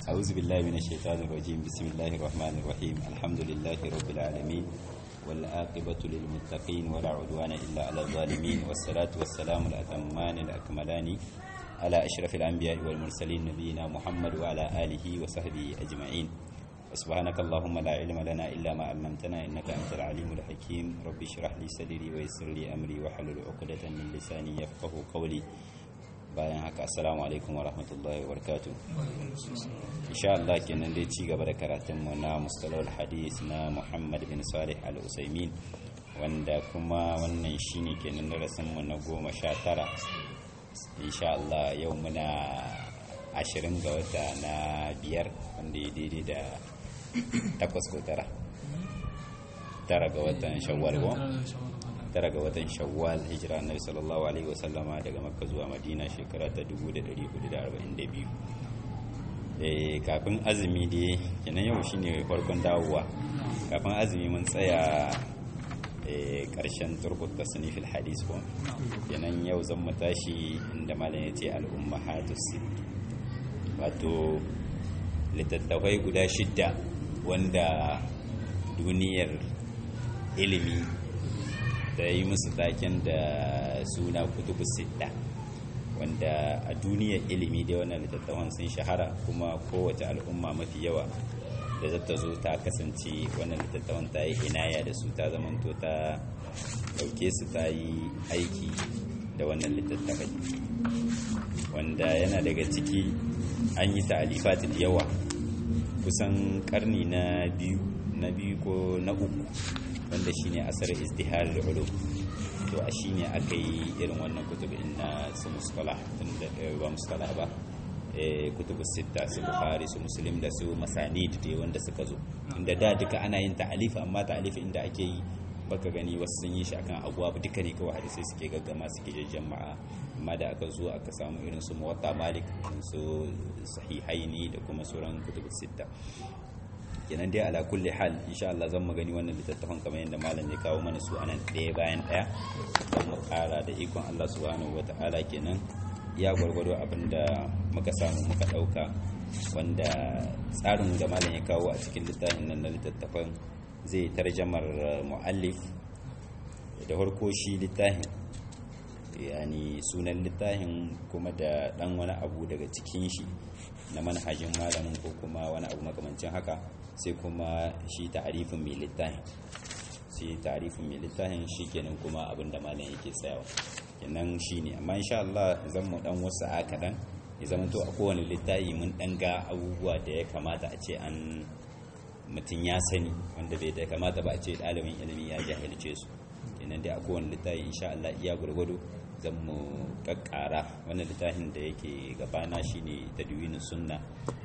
أعوذ بالله من الشيطان الرجيم بسم الله الرحمن الرحيم الحمد لله رب العالمين والعاقبة للمتقين ولا عدوان إلا على الظالمين والصلاة والسلام الأتمان الأكملان على أشرف الأنبياء والمرسلين نبينا محمد وعلى آله وصحبه أجمعين سبحانك اللهم لا علم لنا إلا ما علمتنا إنك أنت العليم الحكيم رب اشرح لي صدري ويسر لي أمري واحلل عقدة من لساني يفقه قولي bayan haka assalamu alaikum wa rahmatullahi wa barakatuh insha Allah kenan dai ci gaba da karatun mu na mustalahul hadis na Muhammad bin Salih al-Usaimin wanda kuma wannan shine kenan darasin mu na goma sha tara insha Allah yau muna ashirin ga wata na biyar wanda ya daidai da takwas ko tara tara ga watan shawwal ko tara ga watan shawwal hijira annabi sallallahu alaihi wasallama daga makka zuwa madina shekara ta 1442 eh kafin azumi dai kenan yau shine farkon dawowa kafin azumi mun tsaya eh karshen turkut tasnif alhadis ko kenan yau zan mu tashi inda malam yace al-ummahatus wato littattafai guda shidda wanda duniyar ilimi da yi musu taken da suna kutubu sidda wanda a duniyar ilimi da wannan littattafan sun shahara kuma kowace al'umma mafi yawa da zata zo ta kasance wannan littattafan ta yi inaya da su ta zamanto ta dauke su ta yi aiki da wannan littattafai wanda yana daga ciki an yi ta'alifati da yawa kusan karni na biyu na biyu ko na uku wanda shine asar izdihar ulum to a shine aka yi irin wannan kutubin na su mustalah tun da ba mustalah ba kutubu sita su bukhari su muslim da su masanid da wanda suka zo inda da duka ana yin ta'alif amma ta'alif inda ake yi baka gani wasu sun yi shi akan abuwa duka ne kawai hadisai suke gaggama suke jama'a amma da aka zo aka samu irin su muwatta malik su sahihaini da kuma sauran kutubu sita kenan dai ala kulli hal insha Allah zan magani wannan littattafan kamar yadda malam ya kawo mana su anan ɗaya bayan ɗaya don mu ƙara da ikon Allah subhanahu wata'ala kenan ya gwargwado abin da muka samu muka ɗauka wanda tsarin da malam ya kawo a cikin littafin nan na littattafan zai tarjamar mu'allif da farko shi littafin yani sunan littafin kuma da ɗan wani abu daga cikin shi na manhajin malamin ko kuma wani abu makamancin haka sai kuma shi ta'arifin mai littafin shi ta'arifin mai littafin shi kenan kuma abin da malam yake tsayawa kenan shi ne amma insha Allah zan mu dan wasu a kaɗan ya zama to a kowane littafi mun dan ga abubuwa da ya kamata a ce an mutum ya sani wanda bai da kamata ba a ce ɗalibin ilimi ya jahilce su kenan dai a kowane littafi insha Allah iya gwargwado zan mu kakkara wannan littafin da yake gabana shine tadwinin sunna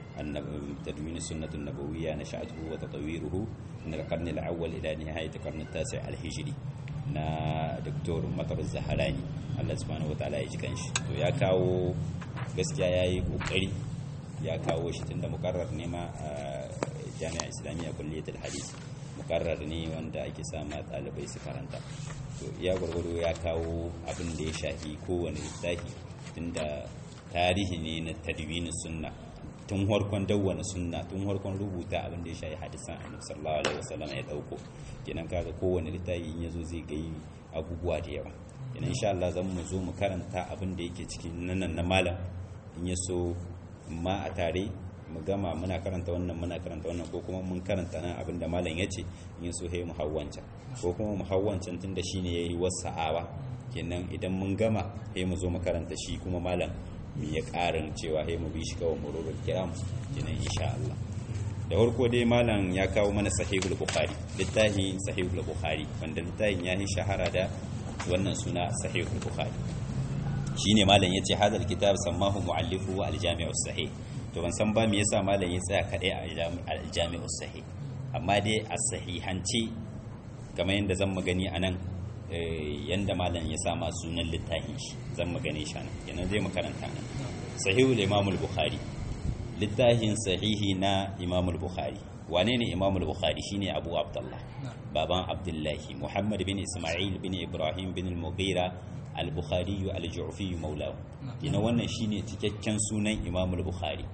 تدوين السنة النبوية نشأته وتطويره من القرن الأول إلى نهاية القرن التاسع الهجري na Dr. Matar Zaharani Allah subhanahu wataala ya ji kanshi to ya kawo gaskiya yayi kokari ya kawo shi tunda mukarrar ne ma a Jami'a Islamiyya Kulliyatul Hadith mukarrar ne wanda ake sama ɗalibai su karanta to ya gwargwado ya kawo abin da ya shafi kowane littafi tunda tarihi ne na tadwinin sunna tun harkon dawwana sunna tun harkon rubuta abin da ya shayi hadisan annabi sallallahu alaihi wasallam ya dauko kenan kaga kowanne littafi in yazo zai ga abubuwa da yawa kenan insha Allah zan mu zo mu karanta abin da yake cikin nan na malam in ya so ma a tare mu gama muna karanta wannan muna karanta wannan ko kuma mun karanta nan abin da malam ya ce in ya so he mu hawwancan ko kuma mu hawwancan tunda shine yayi wasa'awa kenan idan mun gama he mu zo mu karanta shi kuma malam mu ya karin cewa mu bi shi kawai mururul kiram kenan insha Allah da farko dai malam ya kawo mana sahihul bukhari littafin sahihul bukhari wanda littafin ya yi shahara da wannan suna sahihul bukhari shine malam yace hadal kitab sammahu muallifu al-jami'u sahih to ban san ba me yasa malam ya tsaya kadai a al-jami'u sahih amma dai as-sahihanci kamar yadda zan magani anan yanda malam ya sa ma sunan littafin shi zan magane shi nan yana zai makaranta nan sahihul imamul bukhari littafin sahihi na imamul bukhari wane ne imamul bukhari shine abu abdullah baban abdullahi muhammad bin isma'il bin ibrahim bin al-mughira al-bukhari al-ju'fi maulahu ina wannan shine cikakken sunan imamul bukhari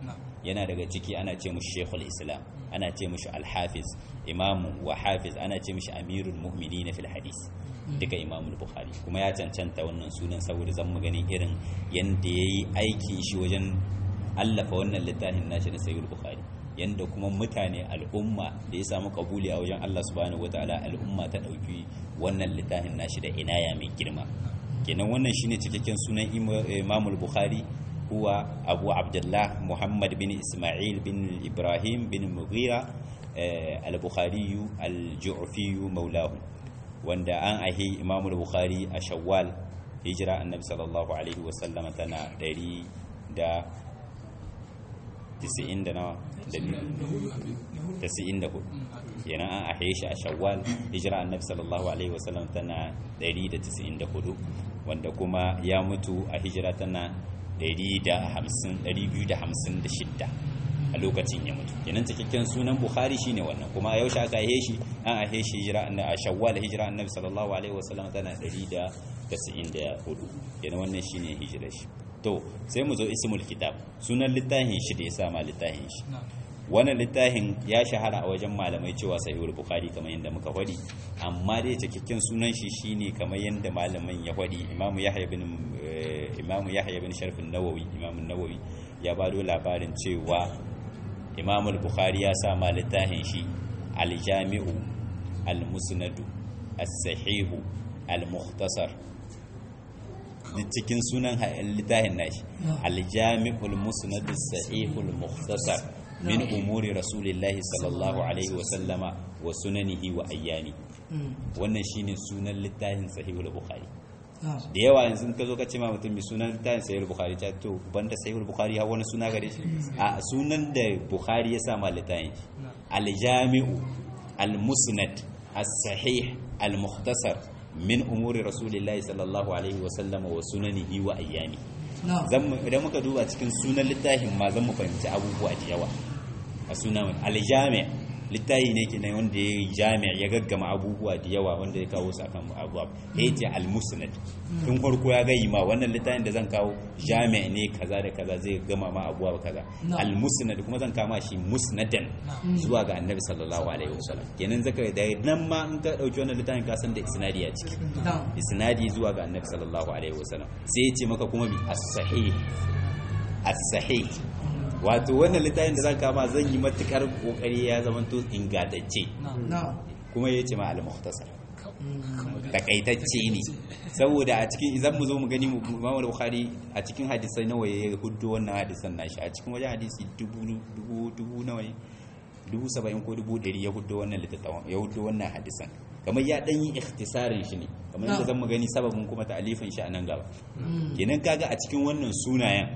yana daga ciki ana ce mushi shekul islam ana ce mushi alhafiz imamu wa hafiz ana ce mushi amirul mu'minin fil hadis duka imamul bukhari kuma ya cancanta wannan sunan saboda zan mu gani irin yanda yayi aikin shi wajen allafa wannan littafin nashi na sayyid bukhari yanda kuma mutane al'umma da ya samu kabuli a wajen Allah subhanahu wataala al'umma ta dauki wannan littafin nashi da inaya mai girma kenan wannan shine cikakken sunan imamul bukhari huwa abu abdullah muhammad bin isma'il bin ibrahim bin mughira al-bukhari al-ju'fi maulahu wanda an ahi imamul bukhari a shawwal hijira annabi sallallahu alaihi wasallama tana 100 da 90 da nawa da 94 kenan an ahe shi a shawwal hijira annabi sallallahu alaihi wasallam tana 194 wanda kuma ya mutu a hijira tana 256 a lokacin ya mutu kenan cikakken sunan bukhari shine wannan kuma a yaushe aka ahe shi an ahe shi hijira a shawwal hijira annabi sallallahu alaihi wasallam tana 194 kenan wannan shine hijirar shi to sai mu zo ismul kitab sunan littafin shi da ya sama littafin shi wannan littafin ya shahara a wajen malamai cewa sahihul bukhari kamar yadda muka faɗi amma dai cikakken sunan shi shine kamar yadda malaman ya faɗi imamu yahya bin imamu yahya bin sharf an-nawawi imamu nawawi ya bado labarin cewa imamu bukhari ya sama littafin shi al-jami'u al-musnad as-sahih al-mukhtasar cikin sunan littafin nashi al-jami'ul musnad as-sahih al-mukhtasar min umuri rasulillahi sallallahu alaihi wa sallama wa sunanihi wa ayyami wannan shine sunan littafin sahihul bukhari da yawa yanzu ka zo ka ce ma mutum mai sunan littafin sahihul bukhari ta to banda sahihul bukhari har wani suna gare shi a sunan da bukhari ya sa ma littafin al-jami'u al-musnad as-sahih al-mukhtasar min umuri rasulillahi sallallahu alaihi wa sallama wa sunanihi wa ayyami idan muka duba cikin sunan littafin ma zan mu fahimci abubuwa da yawa a sunan aljami littafi ne ke wanda ya yi jami ya gaggama abubuwa da yawa wanda ya kawo su akan abubuwa ya ce almusnad tun farko ya gayi ma wannan littafin da zan kawo jami ne kaza da kaza zai gama ma abubuwa kasa almusnad kuma zan kama shi musnadan zuwa ga annabi sallallahu alaihi wasallam kenan zaka da nan ma in ka dauki wannan littafin ka san da isnadi a ciki isnadi zuwa ga annabi sallallahu alaihi wasallam sai ya ce maka kuma bi as-sahih as-sahih wato wannan littafin da zan kama zan yi matukar kokari ya zama to ingantacce kuma ya ce ma al-mukhtasar takaitacce ne saboda a cikin idan mu zo mu gani Imam Bukhari a cikin hadisai nawa ya huddo wannan hadisan nashi a cikin wajen hadisi dubu dubu dubu nawa dubu saba'in ko dubu ɗari ya huddo wannan littattafan ya huddo wannan hadisan kamar ya ɗan yi ikhtisarin shi ne kamar yadda zan mu gani sababin kuma ta'alifin shi a nan gaba kenan kaga a cikin wannan sunayen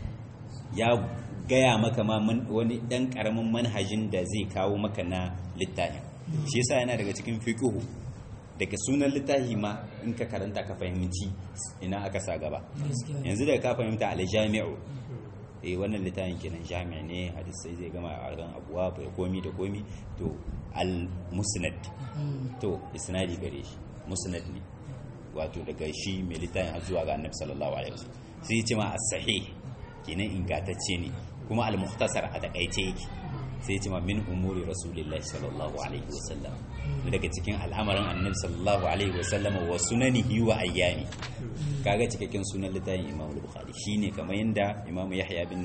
ya gaya maka ma wani ɗan ƙaramin manhajin da zai kawo maka na littafin shi yasa yana daga cikin fiqhu daga sunan littafi ma in ka karanta ka fahimci ina aka sa gaba yanzu da ka fahimta al-jami'u eh wannan littafin kenan jami'a ne hadisai zai gama a ran abuwa bai komi da komi to al-musnad to isnadi gare shi musnad ne wato daga shi mai littafin har zuwa ga annabi sallallahu alaihi wasallam sai ya ce ma as-sahih kenan ingantacce ne kuma al-mukhtasar a takaice yake sai ce ma min umuri rasulillahi sallallahu alaihi wasallam daga cikin al'amarin annabi sallallahu alaihi wasallam wa sunanihi wa ayyami kaga cikakken sunan littafin imam al-bukhari shine kamar yanda imam yahya bin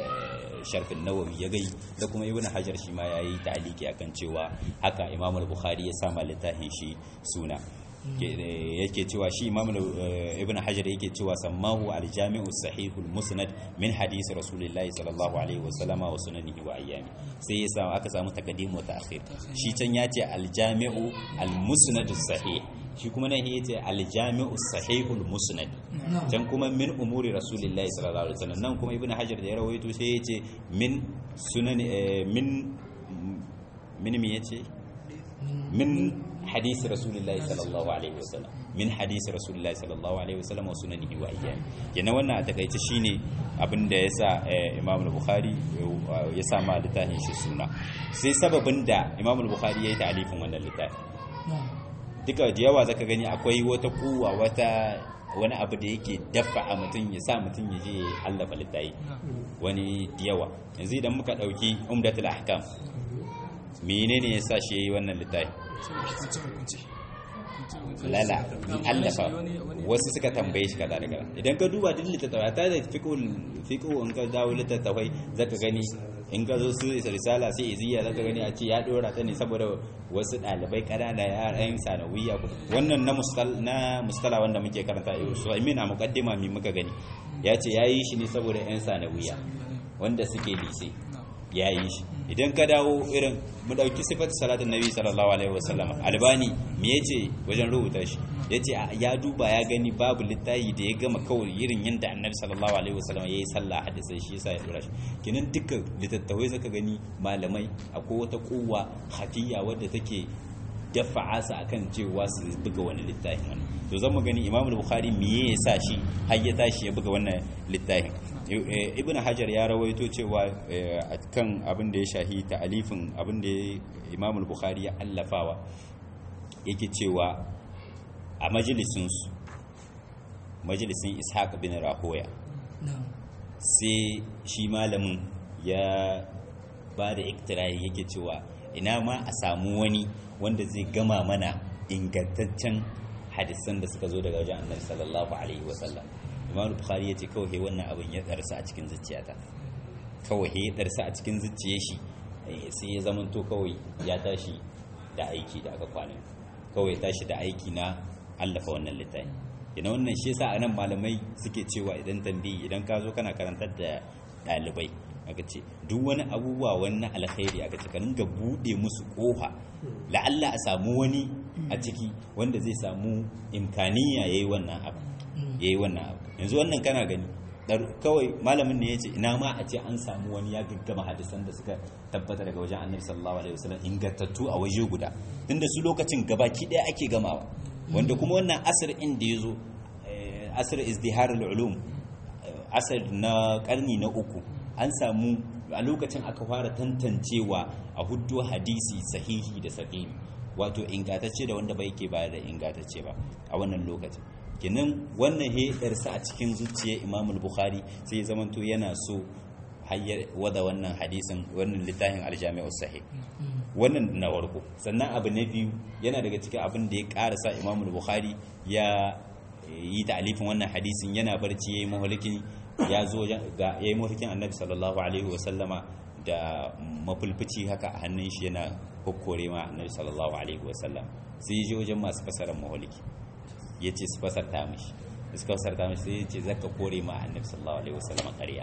sharf an-nawawi ya gai da kuma ibnu hajar shi ma yayi ta'aliki akan cewa haka imam al-bukhari ya sama littafin shi suna yake cewa shi imam ibn hajar yake cewa sammahu al-jami'u sahihul musnad min hadisi rasulillahi sallallahu alaihi wa sallama wa sunanihi wa ayyami sai ya samu aka samu taqdim wa ta'khir shi can ya ce al-jami'u al-musnad sahih shi kuma nan yace al-jami'u sahihul musnad can kuma min umuri rasulillahi sallallahu alaihi wa sallam nan kuma ibn hajar da ya rawaito sai yace min sunan min min me yace min حديث رسول الله صلى الله عليه وسلم من حديث رسول الله صلى الله عليه وسلم وسننه وايام yana wannan a takaice shine abin da yasa Imam al-Bukhari ya sa ma littafin shi suna sai sababin da Imam al-Bukhari yayi ta'alifin wannan littafi duka da yawa zaka gani akwai wata kuwa wata wani abu da yake dafa a mutum ya sa mutum ya je ya allafa littafi wani yawa yanzu idan muka ɗauki umdatul ahkam menene ya sa shi ya yi wannan littafi lala allafa wasu suka tambaye shi kaza da kaza idan ka duba duk littattafai ta da fiqhu in ka dawo littattafai zaka gani in ka zo su risala sai iziya zaka gani a ce ya dora ta ne saboda wasu dalibai kanana yaran sanawiya wannan na mustal na mustala wanda muke karanta yau so amina muqaddima mi muka gani ya ce yayi shi ne saboda yan sanawiya wanda suke lise ya yi shi idan ka dawo irin mu dauki sifatu salatin nabi sallallahu alaihi wasallam albani me yace wajen rubuta shi yace ya duba ya gani babu littafi da ya gama kawai irin yanda annabi sallallahu alaihi wasallam yayi sallah hadisi shi yasa ya dora shi kinan dukkan littattafai zaka gani malamai akwai wata kowa hafiya wadda take dafa'a su akan cewa su buga wani littafin wani to zan mu gani imamul bukhari me yasa shi har ya tashi ya buga wannan littafin ibn hajar ya rawaito cewa a kan abin da ya shahi ta'alifin abin da imamul bukhari ya allafawa yake cewa a majalisinsu majalisin ishaq bin rahoya sai shi malamin ya ba da iktirayi yake cewa ina ma a samu wani wanda zai gama mana ingantaccen hadisan da suka zo daga wajen annabi sallallahu alaihi wasallam imam bukhari ya ce kawai wannan abin ya darsa a cikin zuciyata kawai ya darsa a cikin zuciyar shi sai ya zamanto kawai ya tashi da aiki da aka kwana kawai ya tashi da aiki na allafa wannan littafi ina wannan shi yasa anan malamai suke cewa idan tambayi idan ka zo kana karantar da ɗalibai aka ce duk wani abubuwa wani alkhairi aka ce ka dinga buɗe musu ƙofa la'alla a samu wani a ciki wanda zai samu imkaniya yayi wannan abu yayi wannan abu yanzu wannan kana gani kawai malamin ne ya ce ina ma a ce an samu wani ya gaggama hadisan da suka tabbata daga wajen annabi sallallahu alaihi wasallam ingantattu a waje guda tunda su lokacin gabaki daya ake gamawa wanda kuma wannan asir inda ya zo asir izdiharul ulum asir na karni na uku an samu a lokacin aka fara tantancewa a huddo hadisi sahihi da sahihi wato ingantacce da wanda bai ke bayar da ingantacce ba a wannan lokacin kenan wannan hedarsa a cikin zuciyar imam bukhari sai zamanto yana so hayyar wada wannan hadisin wannan littafin aljami'ar sahih wannan na warko sannan abu na biyu yana daga cikin abin da ya karasa imam bukhari ya yi ta'alifin wannan hadisin yana barci yayi mahalikin ya zo ga yayi mahalikin annabi sallallahu alaihi wasallama da mafulfuci haka a hannun shi yana kokkore ma annabi sallallahu alaihi wasallam sai je wajen masu fasarar mahaliki ya ce su fasarta mishi suka fasarta mishi sai ya ce zaka kore ma annabi sallallahu alaihi wasallam ƙarya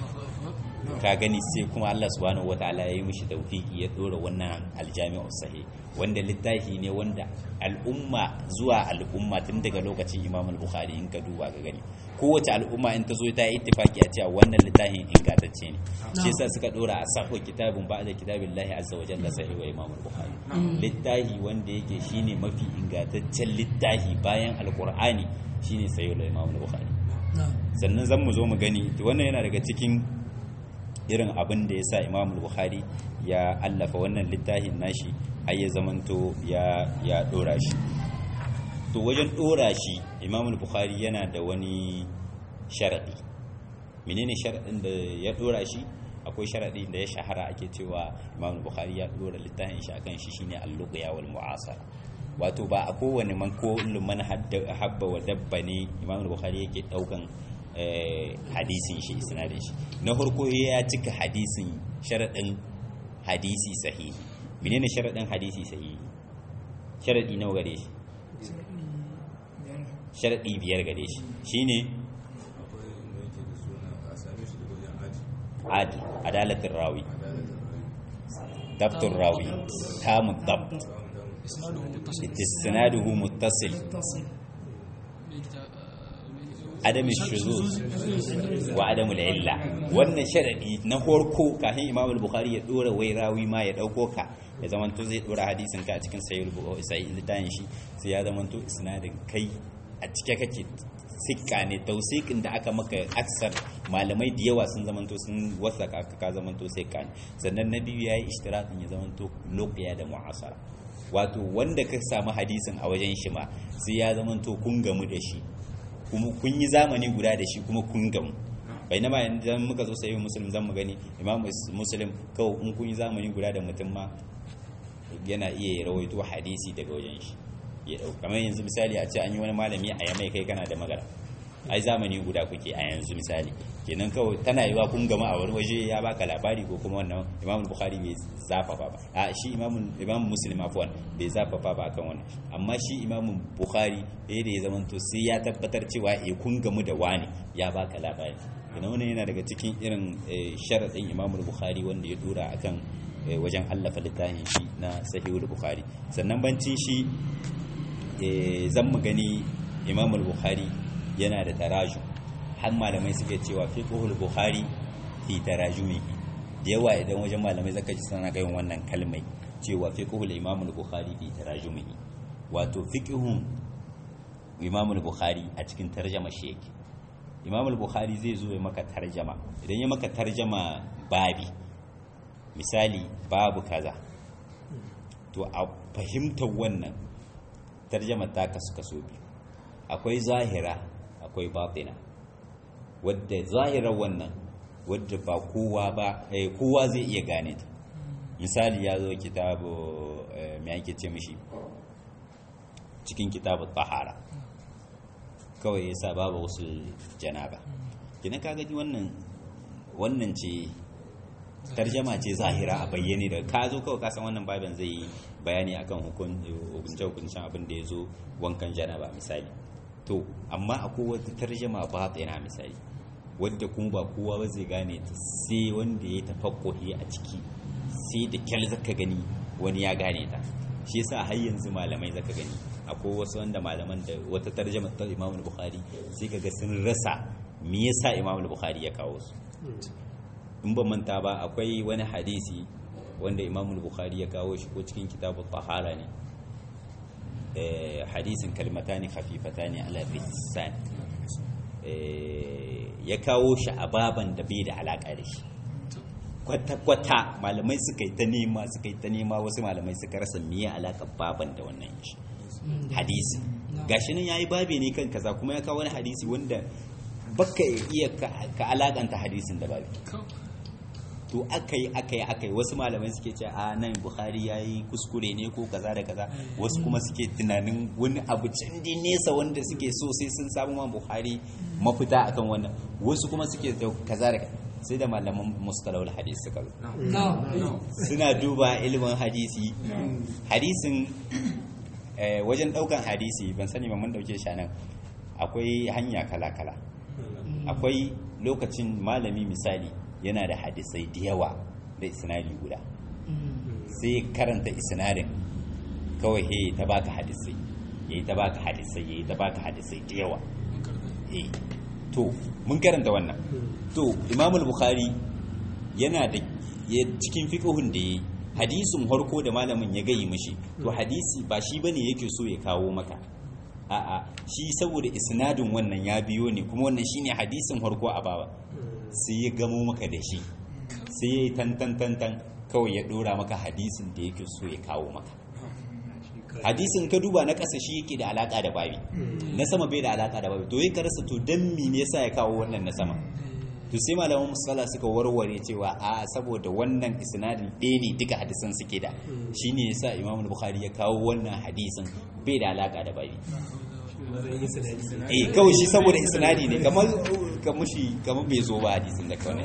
ka gani sai kuma Allah subhanahu wataala ya yi mishi tawfiki ya dora wannan aljami'u sahih wanda littafi ne wanda al'umma zuwa al'umma tun daga lokacin Imam al-Bukhari in ka duba ka gani kowace al'umma in ta zo ta yi ittifaki a cewa wannan littafin ingantacce ne shi yasa suka dora a sahu kitabun ba'da kitabillahi azza wa jalla sahih wa Imam al-Bukhari littafi wanda yake shine mafi ingantaccen littafi bayan alqur'ani shine sahih wa Imam al-Bukhari sannan zan mu zo mu gani wannan yana daga cikin irin abin da ya sa imam bukhari ya allafa wannan littafin nashi har ya zamanto ya ya dora shi to wajen dora shi imam bukhari yana da wani sharadi menene sharadin da ya dora shi akwai sharadi da ya shahara ake cewa imam bukhari ya dora littafin shi akan shi shine al-luqya wal mu'asara wato ba a kowane man ko man habba wa dabba ne imam bukhari yake daukan hadisin shi isnadin shi na farko ya cika hadisin sharadin hadisi sahihi menene sharadin hadisi sahihi sharadi nawa gare shi sharadi biyar gare shi shine adil adalatin rawi dabtun rawi tamun dabt isnaduhu muttasil adam shuzuz wa adam illa wannan sharadi na horko kafin imam al-bukhari ya dora wai rawi ma ya dauko ka ya zamanto zai dora hadisin ka a cikin sahih al-bukhari litan shi sai ya zamanto isnadin kai a cike kake sikka ne tausikin da aka maka aksar malamai da yawa sun zamanto sun wasa ka ka zamanto sikka ne sannan na biyu yayi ishtiratin ya zamanto loqiya da mu'asara wato wanda ka samu hadisin a wajen shi ma sai ya zamanto kun gamu da shi kuma kun yi zamani guda da shi kuma kun gamu bainama idan muka zo sayi muslim zan mu gani imam muslim kawai in kun yi zamani guda da mutum ma yana iya rawaito hadisi daga wajen shi ya dau kamar yanzu misali a ce an yi wani malami a yamai kai kana da magana ai zamani guda kuke a yanzu misali kenan kawai tana yiwa kun gama a wani waje ya baka labari ko kuma wannan imam bukhari bai zafafa ba a shi imam imam muslim afwan bai zafafa ba akan wannan amma shi imam bukhari eh da ya zamanto sai ya tabbatar cewa eh kun gamu da wani ya baka labari kenan wannan yana daga cikin irin sharadin imam bukhari wanda ya dora akan wajen allafa littafin shi na sahihul bukhari sannan bancin shi zan mu gani imam bukhari yana da taraju har malamai suke cewa fiqhul bukhari fi tarajumihi da yawa idan wajen malamai zaka ji suna gayin wannan kalmai cewa fiqhul imam bukhari fi tarajumihi wato fiqhun imam bukhari a cikin tarjama shi yake imam bukhari zai zo ya maka tarjama idan ya maka tarjama babi misali babu kaza to a fahimtar wannan tarjama ta kasu kaso biyu akwai zahira akwai batina wadda zahirar wannan wadda ba kowa ba kowa zai iya gane ta misali ya zo kitabu mai ake ce mishi cikin kitabu tahara kawai ya sa babu wasu janaba kina ka gani wannan wannan ce tarjama ce zahira a bayyane da ka zo kawai kasan wannan babin zai yi bayani akan hukunce hukuncen abin da ya zo wankan janaba misali to amma akwai wata tarjama batina misali wadda kuma ba kowa ba zai gane ta sai wanda ya tafakkuhi a ciki sai da kyal zaka gani wani ya gane ta shi yasa har yanzu malamai zaka gani akwai wasu wanda malaman da wata tarjama ta Imam Bukhari sai kaga sun rasa me yasa Imam Bukhari ya kawo su in ba manta ba akwai wani hadisi wanda Imam Bukhari ya kawo shi ko cikin kitabut tahara ne hadisin kalmatani khafifatani ala lisan ya kawo shi a baban da bai da alaka da shi kwata-kwata malamai suka yi ta nema suka yi ta nema wasu malamai suka rasa miye alaka baban da wannan shi hadisi gashi nan yayi babe ne kan kaza kuma ya kawo wani hadisi wanda baka iya ka alakanta hadisin da babe to aka yi aka yi aka yi wasu malamai suke ce a nan buhari ya yi kuskure ne ko kaza da kaza wasu kuma suke tunanin wani abu can dai nesa wanda suke so sai sun samu ma buhari mafita akan wannan wasu kuma suke da kaza da sai da malaman mustalawul hadis suka zo suna duba ilimin hadisi hadisin wajen daukan hadisi ban sani ba mun dauke shi nan akwai hanya kala kala akwai lokacin malami misali yana da hadisai da yawa da isnadi guda sai karanta isnadin kawai he ta baka hadisai yayi ta baka hadisai yayi ta baka hadisai da yawa eh to mun karanta wannan to Imam al-Bukhari yana da cikin fiqhun da yayi hadisin harko da malamin ya gayi mishi to hadisi ba shi bane yake so ya kawo maka a'a shi saboda isnadin wannan ya biyo ne kuma wannan shine hadisin harko a baba sai ya gamo maka da shi sai ya yi tantan kawai ya dora maka hadisin da yake so ya kawo maka hadisin ka duba na ƙasa shi yake da alaƙa da babi na sama bai da alaƙa da babi to ya karasa to don mi ne yasa ya kawo wannan na sama to sai malaman musala suka warware cewa a saboda wannan isnadin ɗaya ne duka hadisan suke da shine yasa imam bukhari ya kawo wannan hadisin bai da alaƙa da babi eh kawai shi saboda isnadi ne kamar kamar shi kamar bai zo ba hadisin da kawai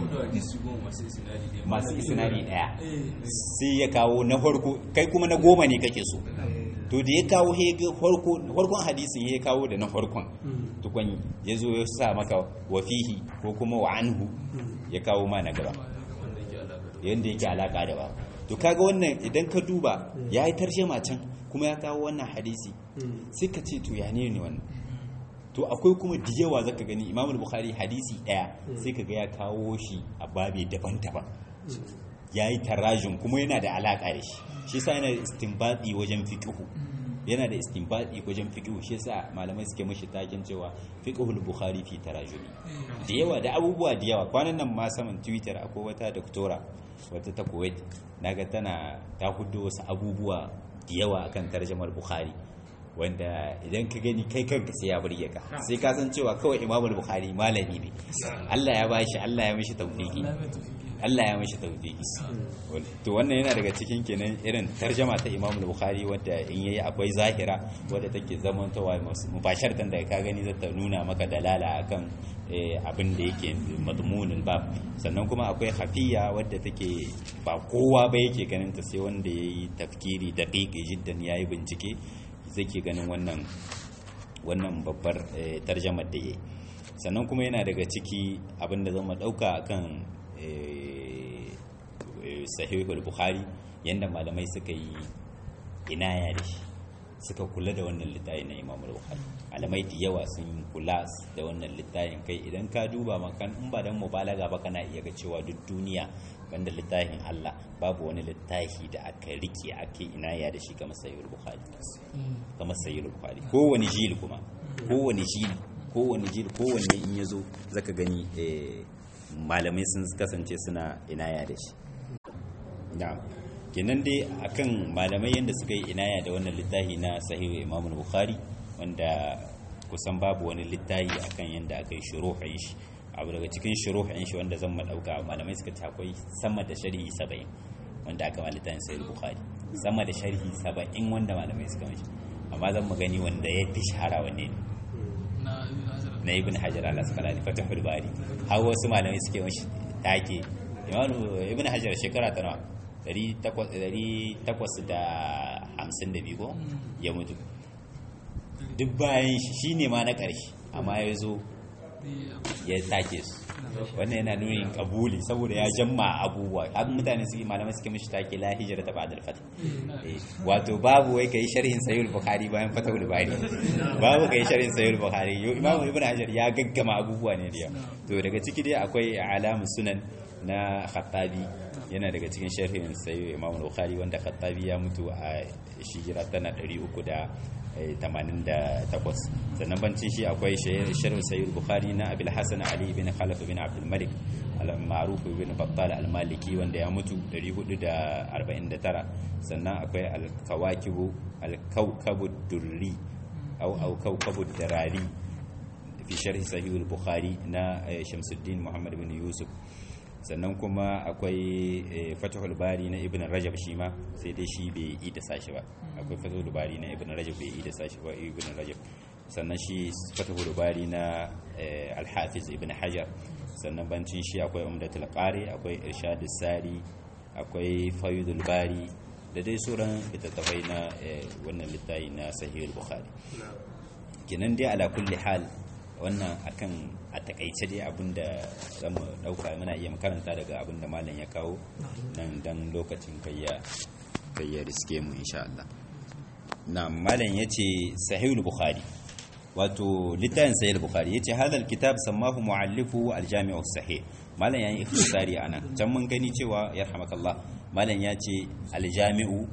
masu isnadi daya sai ya kawo na farko kai kuma na goma ne kake so to da ya kawo farkon hadisin ya kawo da na farkon tukwan ya zo ya sa maka wafihi ko kuma wa anhu ya kawo ma na gaba yadda yake alaka da ba to kaga wannan idan ka duba ya yi tarjama can kuma ya kawo wannan hadisi sai ka ce to ya ne ne wannan to akwai kuma da yawa zaka gani imam bukhari hadisi daya sai ka ga ya kawo shi a babe daban-daban ya yi tarajin kuma yana da alaka da shi shi sa yana da istinbadi wajen fiqhu yana da istinbadi wajen fiqhu shi yasa malamai suke mashi takin cewa fiqhul bukhari fi tarajumi da yawa da abubuwa da yawa kwanan nan ma saman twitter akwai wata doktora wata ta kuwait naga tana ta hudu wasu abubuwa da yawa akan tarjamar bukhari wanda idan ka gani kai kanka sai ya burge ka sai ka san cewa kawai imamul bukhari malami ne Allah ya bashi Allah ya mishi tawfiki Allah ya mishi tawfiki to wannan yana daga cikin kenan irin tarjama ta imamul bukhari wadda in yayi akwai zahira wadda take zamantawa mubasharatan da ka gani zata nuna maka dalala akan abin da yake madmunul bab sannan kuma akwai hafiya wadda take ba kowa ba yake ganin ta sai wanda yayi tafkiri daqiqi jiddan yayi bincike zai ke ganin wannan wannan babbar tarjamar da ya sannan kuma yana daga ciki abinda zama dauka akan sahihul bukhari yadda malamai suka yi inaya da shi suka kula da wannan littafi na imam bukhari malamai da yawa sun kula da wannan littafin kai idan ka duba makan in ba dan mubalaga ba kana iya ga cewa duk duniya banda littafin Allah babu wani littafi da aka rike ake inaya da shi kamar sahihul bukhari kamar sahihul bukhari kowane jil kuma kowane jil kowane jil kowanne in yazo zaka gani malamai sun kasance suna inaya da shi na'am kenan dai akan malamai yadda suka yi inaya da wannan littafi na sahihu imam bukhari wanda kusan babu wani littafi akan yadda aka yi shuruhin shi abu daga cikin shuruhin shi wanda zan madauka malamai suka ce akwai sama da sharhi 70 wanda aka ma littafin sahih bukhari sama da sharhi 70 wanda malamai suka mishi amma zan mu gani wanda ya fi shahara wanne ne na ibn hajar al-asqalani fatahul bari har wasu malamai suke mishi take ibn hajar shekara ta nawa 852 ko ya mutu duk bayan shi shi ne ma na ƙarshe amma ya zo ya take su wannan yana nuni kabuli saboda ya jamma abubuwa har mutane suke malamai suke mishi take la hijira ta ba'da al-fath wato babu wai kai sharhin sahih bukhari bayan fatahul bari babu kai sharhin sahih bukhari yo imamu ibn hajar ya gaggama abubuwa ne da to daga ciki dai akwai alamu sunan na khattabi yana daga cikin sharhin sai imam bukhari wanda khattabi ya mutu a shijira tana 388 sannan bancin shi akwai sharhin sayyid bukhari na abil hasan ali bin khalaf bin abdul malik al-ma'ruf bin battal al-maliki wanda ya mutu 449 sannan akwai al-kawakibu al-kawkabu durri au au kawkabu darari fi sharhi sahih al-bukhari na shamsuddin muhammad bin yusuf sannan kuma akwai fatahul bari na ibn rajab shi ma sai dai shi bai yi da sashi ba akwai fatahul bari na ibn rajab bai yi da sashi ba ibn rajab sannan shi fatahul bari na al-hafiz ibn hajar sannan bancin shi akwai umdatul qari akwai irshadus sari akwai faydul bari da dai sauran littattafai na wannan littafi na sahihul bukhari kenan dai ala kulli hal wannan akan a takaice dai abinda za mu dauka muna iya makaranta daga abinda malam ya kawo nan dan lokacin kayya kayya riske mu insha Allah na malam yace sahihul bukhari wato littafin sahihul bukhari yace hadal kitab sammahu muallifu aljami'u sahih malam yayi ikhtisari anan can mun gani cewa yarhamakallah malam yace aljami'u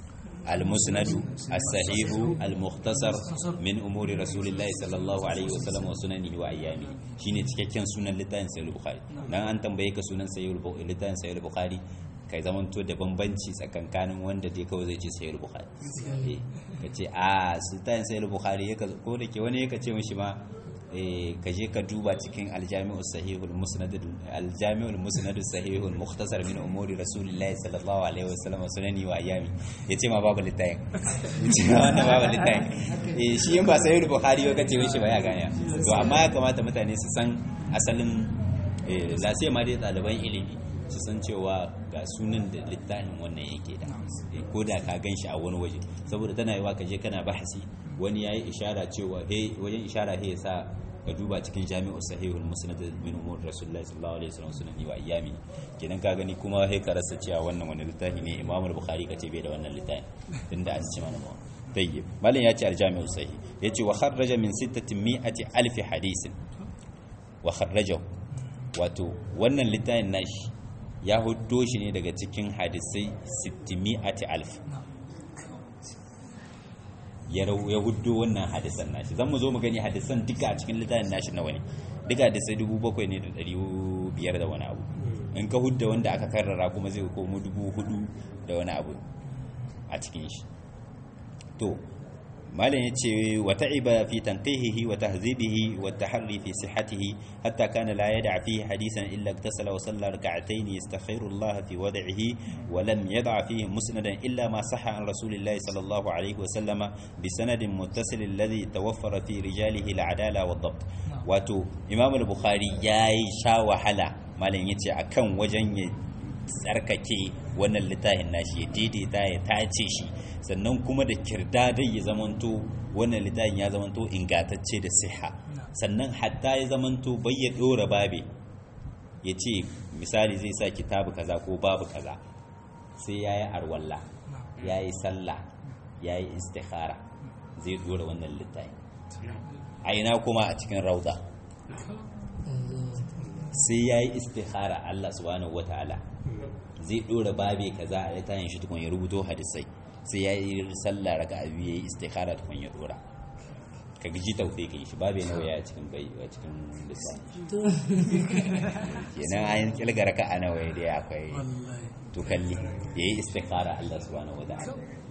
المسند الصحيح المختصر من امور رسول الله صلى الله عليه وسلم وسننه وايامه shine cikakken sunan littafin sahih bukhari dan an tambaye ka sunan sahih littafin sahih bukhari kai zamanto da bambanci tsakankanin wanda dai kawai zai ce sahih bukhari ka ce a littafin sahih bukhari ko da ke wani yaka ce mishi ma ka je ka duba cikin aljami'ul sahihul musnad aljami'ul musnad sahihul mukhtasar min umuri rasulillahi sallallahu alaihi wasallam sunani wa ayami yace ma babu littafin yace ma wannan babu littafin eh shi in ba sahihul bukhari ba kace mishi ba ya gane to amma ya kamata mutane su san asalin eh la sai ma dai ɗaliban ilimi su san cewa ga sunan da littafin wannan yake da ko da ka gan shi a wani waje saboda tana yiwa ka je kana bahasi wani yayi ishara cewa he wajen ishara he sa ka duba cikin jami'u sahihul musnad min umur rasulullahi sallallahu alaihi wasallam sunan wa ayyami kenan ka gani kuma he ka rasa cewa wannan wani littafi ne imam al-bukhari kace bai da wannan littafi tunda an ce mana mawa tayyib malam ya ce al-jami'u sahih yace wa kharraja min 600 alf hadisin wa kharrajahu wato wannan littafin nashi ya huddo shi ne daga cikin hadisai 600 alf ya huddo wannan hadisan nashi zan mu zo mu gani hadisan duka a cikin littafin nashi nawa ne duka hadisai dubu bakwai ne da ɗari biyar da wani abu in ka hudda wanda aka karrara kuma zai komo dubu hudu da wani abu a cikin shi to malam yace wa ta'iba fi tanqihihi wa tahzibihi wa taharri fi sihhatihi hatta kana la yad'a fihi hadisan illa iktasala wa salla rak'atayn yastakhiru Allah fi wad'ihi wa lam yad'a fihi musnadan illa ma sahha an rasulillahi sallallahu alayhi wa sallama bi sanadin muttasil alladhi tawaffara fi rijalihi al-adala wa ad-dabt wato imam al-bukhari yayi sha wahala malam yace akan wajen ya tsarkake wannan littafin nashi ya daidaita ya tace shi sannan kuma da kirda dai ya zamanto wannan littafin ya zamanto ingatacce da siha sannan hatta ya zamanto bai ya dora babe ya ce misali zai sa kitabu kaza ko babu kaza sai ya yi arwalla ya yi sallah ya yi istikhara zai dora wannan littafin a ina kuma a cikin rauda sai ya yi istikhara Allah subhanahu wataala zai dora babe kaza a littafin shi tukun ya rubuto hadisai sai ya yi sallah raka abu ya yi istikhara tukun ya dora ka gaji taufe ka yi shi babe nawa ya cikin bai a cikin lissafi kenan ayin kilga raka a nawa ya dai akwai to kalli ya yi istikhara Allah subhanahu wataala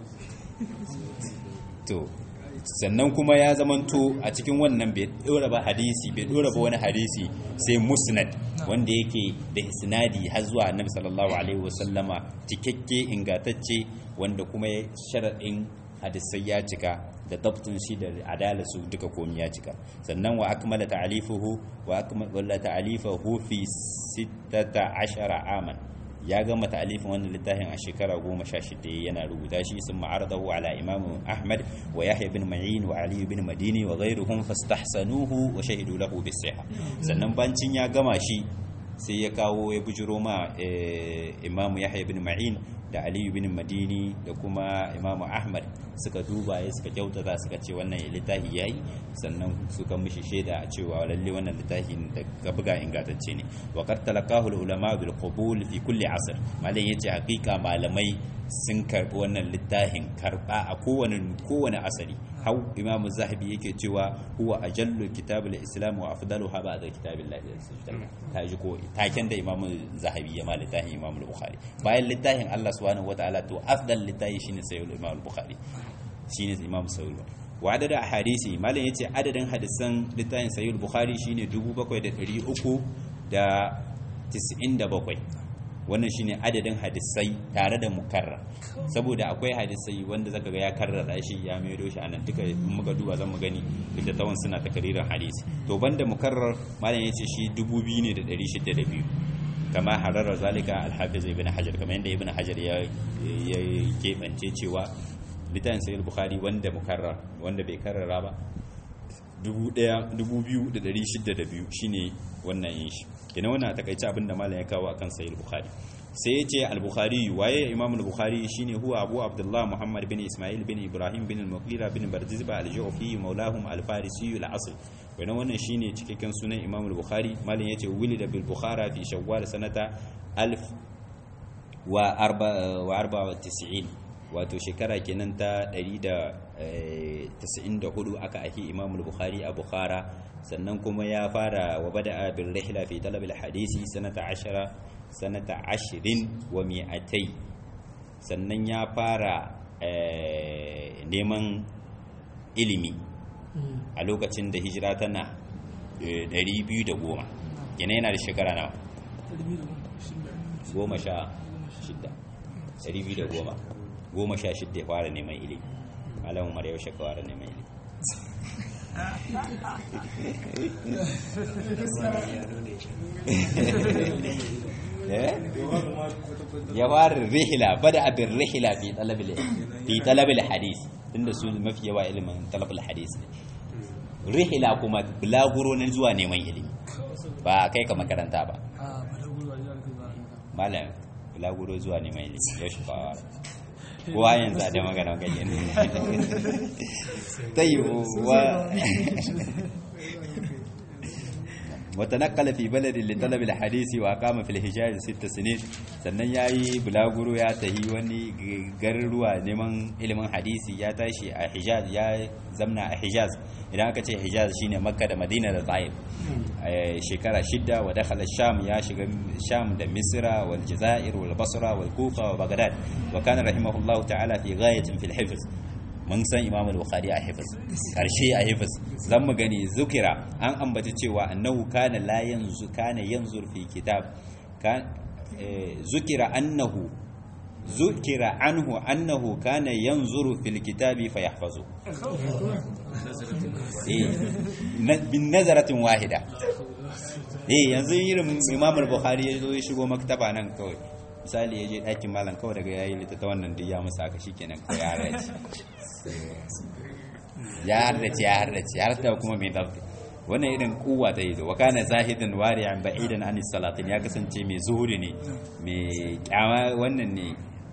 to sannan kuma ya zamanto a cikin wannan bai dora ba hadisi bai dora ba wani hadisi sai musnad wanda yake da isnadi har zuwa annabi sallallahu alaihi wasallama cikakke ingantacce wanda kuma sharaɗin hadisai ya cika da dabtun shi da adalasu duka komi ya cika sannan wa akmala ta'alifuhu wa akmala ta'alifuhu fi 16 aman ya gama ta'alifin wannan littafin a shekara goma sha shida yana rubuta shi sun ma'aradahu ala imam ahmad wa yahya bin ma'in wa ali bin madini wa ghairuhum fastahsanuhu wa shahidu lahu bis sannan bancin ya gama shi sai ya kawo ya bujiro ma imam yahya bin ma'in da ali bin madini da kuma imam ahmad suka duba ya suka kyautata suka ce wannan littafi yayi sannan suka mishi shaida a cewa lalle wannan littafi da ka buga ingantacce ne wa qad talaqahu ulama bil qabul fi kulli asr malam yace hakika malamai sun karbi wannan littafin karba a kowane kowane asali hau imam zahabi yake cewa huwa ajallu kitabul islam wa afdaluha ba'da kitabillahi ta ji ko taken da imam zahabi ya ma littafin imam bukhari bayan littafin Allah subhanahu wataala to afdal littafi shine sayyid imam bukhari shine imam sayyid wa adada hadisi malam yace adadin hadisan littafin sayyid bukhari shine 7397 wannan shine adadin hadisai tare da mukarrar saboda akwai hadisai wanda zaka ga ya karrara shi ya maido shi anan duka in muka duba zan mu gani da tawan suna takaririn hadisi to banda mukarrar malam yace shi 2602 kama harara zalika al-hafiz ibn hajar kamar yadda ibn hajar ya ya kebance cewa littafin sahih bukhari wanda mukarrar wanda bai karrara ba 2602 shine wannan yin shi kenan wannan takaice abinda malam ya kawo akan sahih bukhari sai ya ce al-bukhari waye imam al-bukhari shine huwa abu abdullah muhammad bin ismail bin ibrahim bin al-mughira bin bardizba al-ju'fi maulahum al-farisi al-asl wannan wannan shine cikakken sunan imam al-bukhari malam yace wulida bil bukhara fi shawwal sanata alf wa arba wa arba wa tis'in wato shekara kenan ta 194 aka ahi imam al-bukhari a bukhara sannan kuma ya fara wa bada bil rihla fi talab al-hadisi sanata 10 sanata 20 wa mi'atai sannan ya fara neman ilimi a lokacin da hijira tana 210 yana yana da shekara nawa goma sha shidda 210 goma sha shidda ya fara neman ilimi malamin mara yaushe ka fara neman ilimi ya fara rihila bada abin rihila fi talabil hadis tunda su mafi yawa ilimin talabil hadis ne rihila kuma bulaguro na zuwa neman ilimi ba kai ka makaranta ba malam bulaguro zuwa neman ilimi yau shi ba kowa yanzu a da magana ganye ne ta yi wa وتنقل في بلد لطلب الحديث وأقام في الحجاز ست سنين sannan ya yi bulaguro ya tahi wani garuruwa neman ilimin hadisi ya tashi a hijaz ya zamna a hijaz idan aka ce hijaz shine makka da madina da ta'if shekara shidda wa dakhala sham ya shiga sham da misra wal jazair wal basra wal kufa wa baghdad wa kana rahimahullahu ta'ala fi ghayatin fil hifz mun san imam al-bukhari a hifz karshe a hifz zan mu gani zukira an ambaci cewa annahu kana la yanzu kana yanzur fi kitab kan zukira annahu zukira anhu annahu kana yanzuru fil kitabi fayahfazu eh bin nazaratin wahida eh yanzu irin imam al-bukhari ya zo ya shigo maktaba nan kawai misali ya je ɗakin malam kawai daga yayi littatta wannan duk ya musa aka shikenan kawai ya harrace ya harrace ya harrace har da kuma mai zafi wannan irin kuwa ta yi zo wakana zahidan wari'an ba'idan an salatin ya kasance mai zuhuri ne mai kyama wannan ne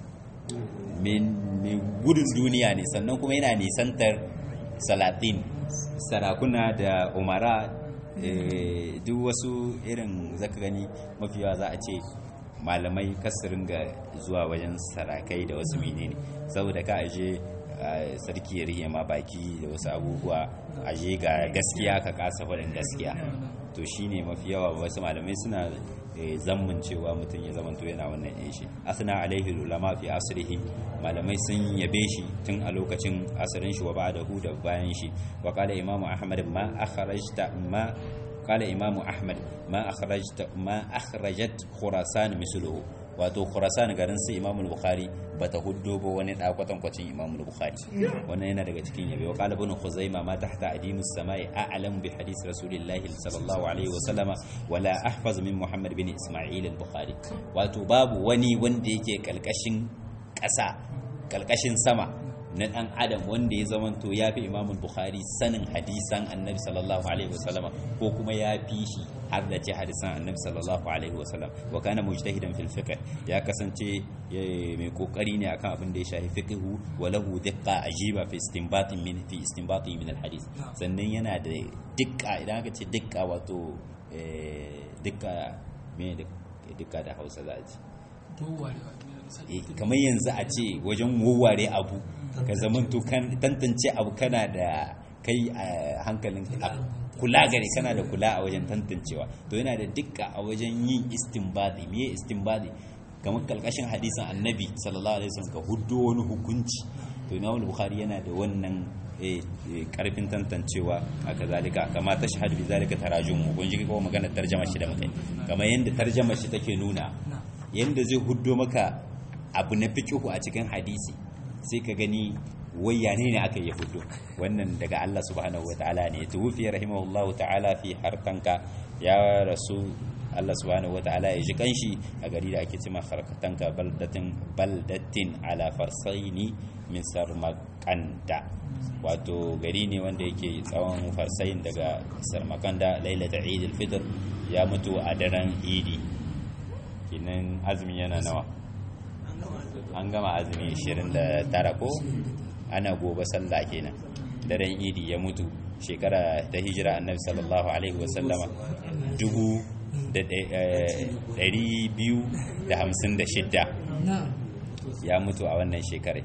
mai gudun duniya ne sannan kuma yana nisantar salatin sarakuna da umara duk wasu irin zaka gani mafiya za a ce malamai kasirin ga zuwa wajen sarakai da wasu menene saboda ka aje sarki ya rihe ma baki da wasu abubuwa aje ga gaskiya ka kasa faɗin gaskiya to shine mafi yawa wasu malamai suna zammun cewa mutum ya zamanto yana wannan yin shi asna alaihi ulama fi asrihi malamai sun yabe shi tun a lokacin asirin shi wa ba'dahu da bayan shi wa qala imamu ahmad ma akhrajta ma qala imamu ahmad ma akhrajta ma akhrajat khurasan misluhu wato khurasan garin su imamu bukhari bata huddo ba wani dakwatan kwacin imamu bukhari wannan yana daga cikin yabe wa qala ibn khuzaima ma tahta adimus samai a'lam bi hadith rasulillahi sallallahu alaihi wa sallama wala ahfaz min muhammad bin isma'il al-bukhari wato babu wani wanda yake kalkashin ƙasa kalkashin sama na dan adam wanda ya zamanto ya fi imamul bukhari sanin hadisan annabi sallallahu alaihi wasallama ko kuma ya fi shi har da ce hadisan annabi sallallahu alaihi wasallam wa kana mujtahidan fil fiqh ya kasance mai kokari ne akan abin da ya shafi fiqhu wa lahu diqqa ajiba fi istinbatin min fi istinbati min al hadith sannan yana da diqqa idan aka ce diqqa wato diqqa me diqqa da Hausa za a ce kamar yanzu a ce wajen wawware abu ka zamanto kan tantance abu kana da kai a hankalin kula gare kana da kula a wajen tantancewa to yana da dukka a wajen yin istinbadi me istinbadi kamar kalkashin hadisin annabi sallallahu alaihi wasallam ka huddo wani hukunci to imam bukhari yana da wannan karfin tantancewa a kazalika kama ta shahadu bi zalika tarajumu kun ji ko magana tarjama shi da mukai kamar yanda tarjama shi take nuna yanda zai huddo maka abu na fiqhu a cikin hadisi sai ka gani wayya ne ne aka yi fito wannan daga Allah subhanahu wa ta'ala ne tuwfi rahimahullahu ta'ala fi harkanka ya rasu Allah subhanahu wa ta'ala ya ji kanshi a gari da ake cima harkatanka baldatin baldatin ala farsaini min sarmakanda wato gari ne wanda yake tsawon farsayin daga sarmakanda lailata eid al-fitr ya mutu a daren idi kinan azumin yana nawa an gama azumi 29 ko ana gobe sallah kenan daren idi ya mutu shekara ta hijira annabi sallallahu alaihi wasallama dubu da ɗari biyu da hamsin da shidda ya mutu a wannan shekarai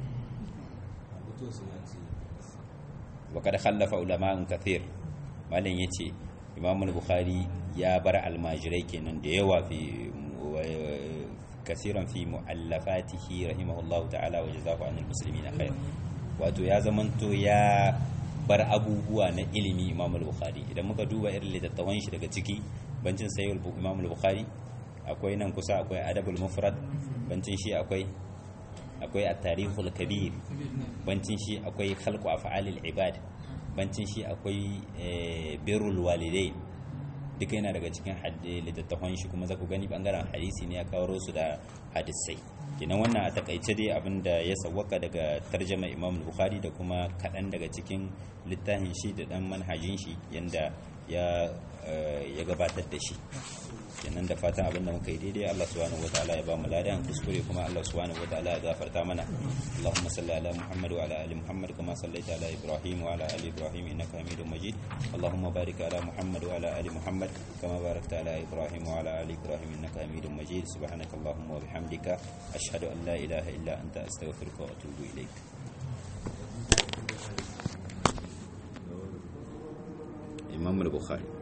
wakar khallafa ulama'un kathir malin ya ce imamul bukhari ya bar almajirai kenan da yawa fi كثيرا في مؤلفاته رحمه الله تعالى وجزاه عن المسلمين خير wato ya zamanto ya bar abubuwa na ilimi imam al-bukhari idan muka duba irin littattafan shi daga ciki bancin sayyid imam al-bukhari akwai nan kusa akwai adabul mufrad bancin shi akwai akwai at-tarikhul kabir bancin shi akwai khalqu af'alil ibad bancin shi akwai birrul walidain duka yana daga cikin littattafan shi kuma za ku gani bangaren hadisi ne ya kawo su da hadisai kenan wannan a takaice dai abin da ya sawwaka daga tarjama imam bukhari da kuma kaɗan daga cikin littafin shi da ɗan manhajin shi yanda ya gabatar da shi kenan da fatan abin da muka yi daidai Allah subhanahu wataala ya ba mu ladan kuskure kuma Allah subhanahu wataala ya gafarta mana Allahumma salli ala Muhammad wa ala ali Muhammad kama sallaita ala Ibrahim wa ala ali Ibrahim innaka Hamidum Majid Allahumma barik ala Muhammad wa ala ali Muhammad kama barakta ala Ibrahim wa ala ali Ibrahim innaka Hamidum Majid subhanaka Allahumma wa bihamdika ashhadu an la ilaha illa anta astaghfiruka wa atubu ilaik Imam al-Bukhari